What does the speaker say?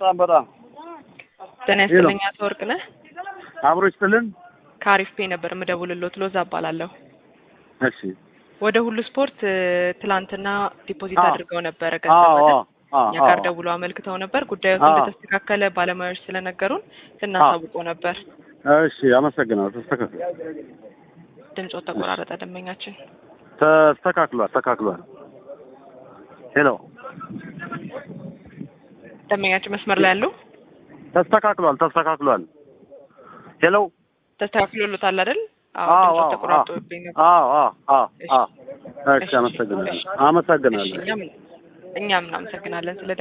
በጣም በጣም ጤና ይስጥልኝ አቶ ወርቅነህ። አብሮ ይስጥልን። ከአሪፍ ፔ ነበር የምደውልሎት። ሎዛ እባላለሁ። እሺ ወደ ሁሉ ስፖርት እ፣ ትላንትና ዲፖዚት አዎ። አድርገው ነበረ አዎ ገንዘብ አይደል? አዎ አዎ እኛ ጋር ደውሎ አመልክተው ነበር። ጉዳዩ አዎ። እንደተስተካከለ ባለሙያዎች ስለነገሩን ልናሳውቆ ነበር። እሺ አመሰግናለሁ። ተስተካክሏል ድምፆት ተቆራረጠ። ደንበኛችን ተስተካክሏል ተስተካክሏል። ሄሎ ደንበኛችን መስመር ላይ ያሉ ተስተካክሏል ተስተካክሏል። ሄሎ ተስተካክሎሎታል አይደል? አዎ አዎ ድምፆት አዎ ተቆራርጦብኝ ነበር። አዎ አዎ አዎ እሺ። አዎ። እሺ እሺ፣ አመሰግናለሁ እሺ። አመሰግናለሁ። እሺ፣ እኛም እኛም እናመሰግናለን ስለ